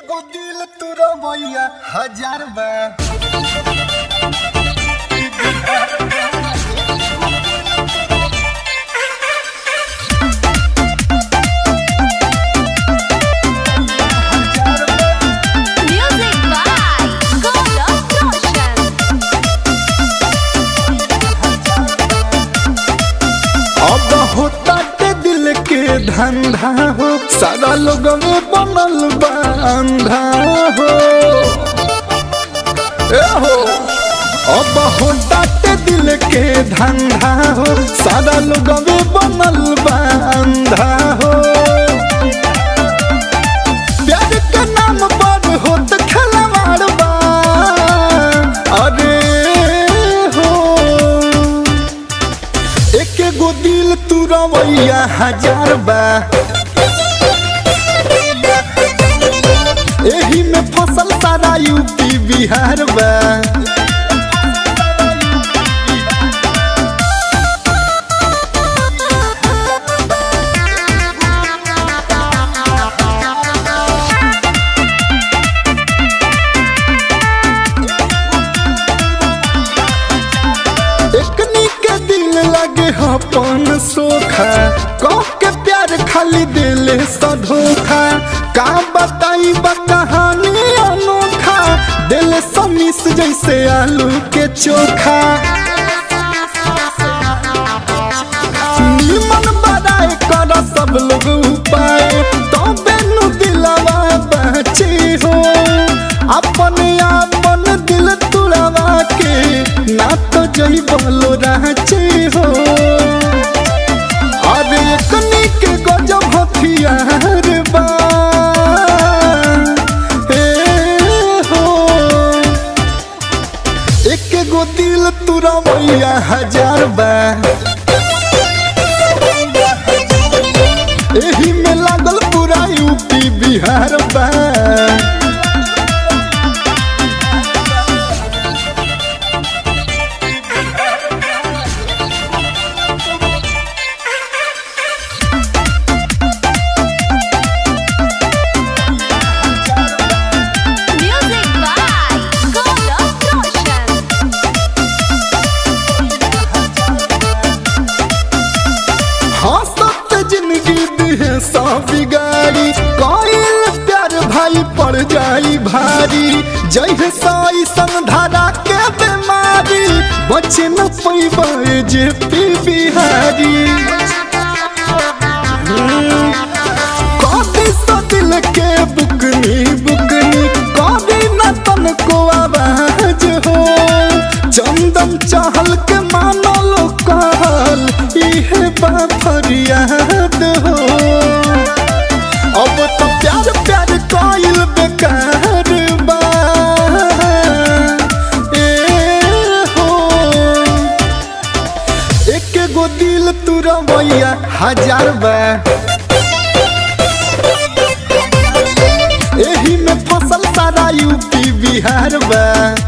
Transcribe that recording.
एगो दिल तुरा मैया हजार बा Music by Gaurav Roshan. अब होता के दिल के धंधा हो सारा लोग में बनल बा अंधा हो ए हो अब होता के दिल के धंधा हो सारा लोग में बनल बा अंधा हो प्यार के नाम पर होत खिलवाड़ बा अरे हो एक गो दिल तू रवैया हजार बा एही में फसल सारा यूपी बिहार बा एकनी के दिल लगे अपन सोखा कह के प्यार खाली दिल सा धोखा का बताई बा कहानी अनोखा दिल समीस जैसे आलू के चोखा निमन बड़ाई कर सब लोग उपाय तो बेनु दिलवा बचे हो अपने आपन दिल तुड़वा के ना तो जई बोलो राचे हो अरे कनी के गजब हथियार बा ए हो एक गो दिल तुरा मैया हजार बा एही में लागल पूरा यूपी बिहार बा Music by Gaurav Roshan. हंसत जिंदगी दिहे सा बिगाड़ी कईल प्यार भाई पड़ जाई भारी जय साई संधारा के बीमारी बचे न पैबे जे पी बिहारी कभी तो दिल के बुकनी बुकनी कभी न तन को आवाज हो चंदन चहल के मानो लो कहल इहे बा फरियाद हो अब तो प्यार प्यार कोइल बेकार बा ए हो एक गो दिल तू रवैया हजार बा एही में फसल सारा यूपी बिहार बा